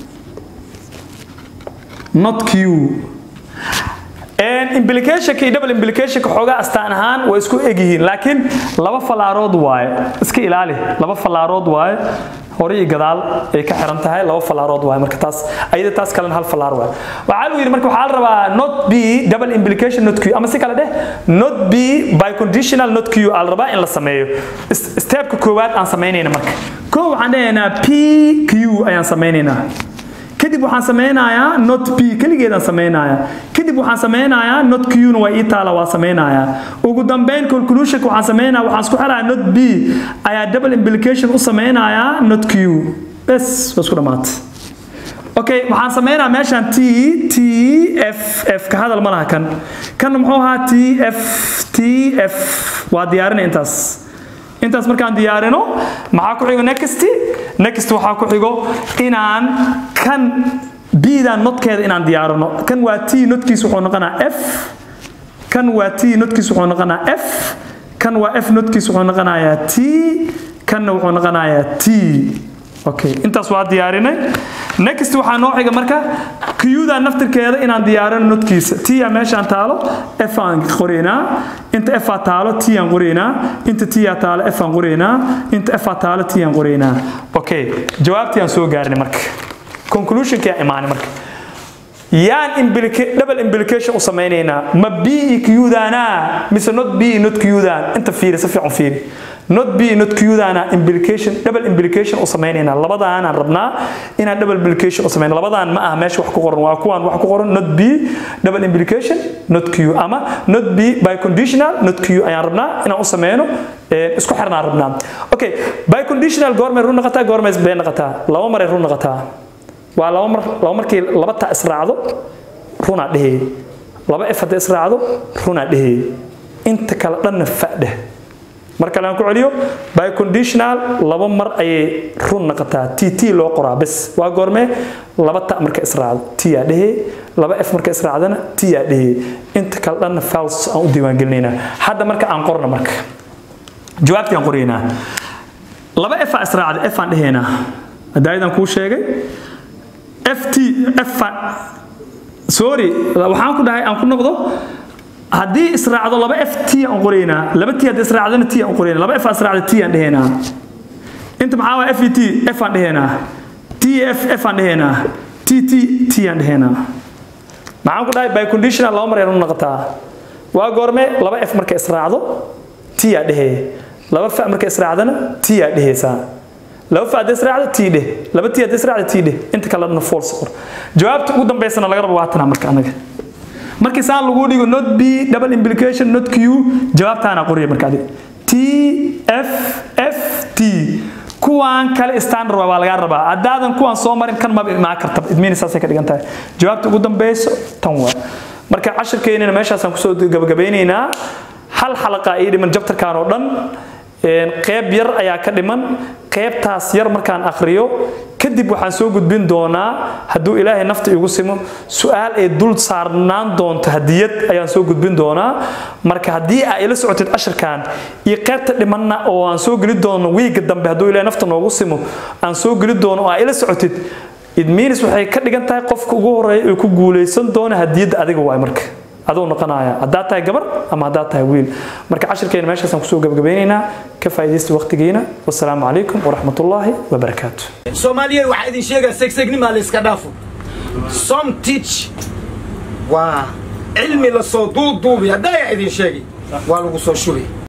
not q implicationka iyo double implicationka xoogaa astaan ahaan way isku egyihiin laakiin laba falaarood waaye iska ilaali laba falaarood waaye hore iyo gadaal ay ka xiran tahay laba falaarood waaye marka taas ayada taas kalena hal falaar waaye waxaa lagu yidhi marka waxaa la rabaa not b double implication not q ama si kale dheh not b by conditional not q aa la rabaa in la sameeyo stepka koowaad aan samaynayna marka koo waxaan dhahaynaa p q ayaan samaynaynaa kadib waxaan sameynayaa not p keligeedaan sameynayaa kadib waxaan sameynayaa not q-na waa ii taala waa sameynayaa ugu dambeyn conclusionka waxaan sameynaya waxaan isku xelayaa not b ayaa double implication u sameynayaa not q bes waa isku dhammaatay okay waxaan sameynayaa meeshaan t t f f ka hadal ma laha kan kanna muxuu ahaa t f t f waa diyaarinay intaas intaas markaan diyaarino maxaa ku xigo next next waxaa ku xigo inaan kan bdan notkeeda inaan diyaarino kan waa t notkiis wuxuu noqonaa f kan waa t notkiis wuxuu noqonaa f kan waa f notkiis wuxuu noqonayaa t kanna wuxuu noqonayaa t okay intaas waa diyaarinay next waxaa noo xiga marka qda naftirkeeda inaan diyaarino notkiisa t aa meeshaan taalo f aan qoraynaa inta f aa taalo t aan qoraynaa inta t aa taalo f aan qoraynaa inta f aa taalo t aan qoraynaa okay jawaabtii aan soo gaarnay marka conclusionkii aan imaanay marka yaan implica- double implication u samaynaynaa ma b iyo q-daana mise not b iyo not q-daan inta fiiri si fiican fiiri not b iyo not q-daana implication double implication u samaynaynaa labadaanaan rabnaa inaan double implication u samayno labadaan ma aha meesha wax ku qoran waa kuwaan wax ku qoran not b double implication not q ama not b by conditional not q ayaan rabnaa inaan u sameyno ee, isku xirnaan rabnaa okay by conditional goormay run noqotaa goormay been noqotaa laba maray run noqotaa waa laba mar laba markii laba ta israacdo runaa dhehey laba f hadday israacdo runaa dhehey inta kale dhanna fadheh mar kale aan ku celiyo by conditional laba mar ayay run noqotaa t t loo qoraa bes waa goormee laba ta marka israacdo t yaa dhehey laba f marka israacdana t yaa dhehey inta kale dhanna fals aan u diiwaangelinaynaa hadda marka aan qorno marka jawaabtii aan qoraynaa laba f aa israacda f aan dhehaynaa hadaayadaan kuu sheegay ft f sorry waxaan ku dhahay aan ku noqdo haddii israacdo laba f t aan qoraynaa laba t haddii israacdana t aan qoraynaa laba f aa israacda t aan dhehaynaa inta maxaa waa f e t f aan dhehaynaa t f f aan dhehaynaa t t t aan dhehaynaa maxaan ku dhahay by conditional laba mar ayaan u noqotaa waa goorme laba f marka israacdo t aa dhehee laba fa marka israacdana t aa dheheysaa laba fa haddii israacdo t dheh laba t haddii israacdo t dheh inta kalena false qor jawaabta ugu dambeysana laga rabo waa tana marka anaga markii saan lagu dhigo not b double implication not q jawaabtaana qoriya marka adiga t f f t kuwaan kale standard waa lagaa rabaa haddaadan kuwaan soo marin kan maba imaan karta idmiina saasay ka dhigan tahay jawaabta ugu dambeyso tan waa marka cashirkeennina meeshaasaan kusoo gabagabeynaynaa hal xalaqa ii dhiman jabtarkan oo dhan een, qeyb yar ayaa ka dhiman qeybtaas yar markaan akhriyo kadib waxaan soo gudbin doonaa hadduu ilaahay nafta igu simo su-aal ay dul saarnaan doonto hadiyad ayaan soo gudbin doonaa marka haddii aa ila socotid cashirkan iyo qeybta dhimanna oo aan soo geli doono wiiga dambe hadduu ilaahay nafta noogu simo aan soo geli doono oo aa ila socotid idmiinis waxay ka dhigan tahay qofka ugu horeeya ee ku guuleysan doona hadiyadda adiga waay marka aduu noqonaya haddaad tahay gabar ama haddaad tahay wiil marka cashirkeena meeshaasaan kusoo gabagabeynaynaa ka faa'iidaysta waqtigiina wasalaamu calaykum waraxmatullaahi wabarakaatu soomaaliyeed waxaa idin sheegaa segsegnima la iska dhaafo som teach waa cilmi lasoo duuduubi haddaa yaa idin sheegi waa lagu soo shubay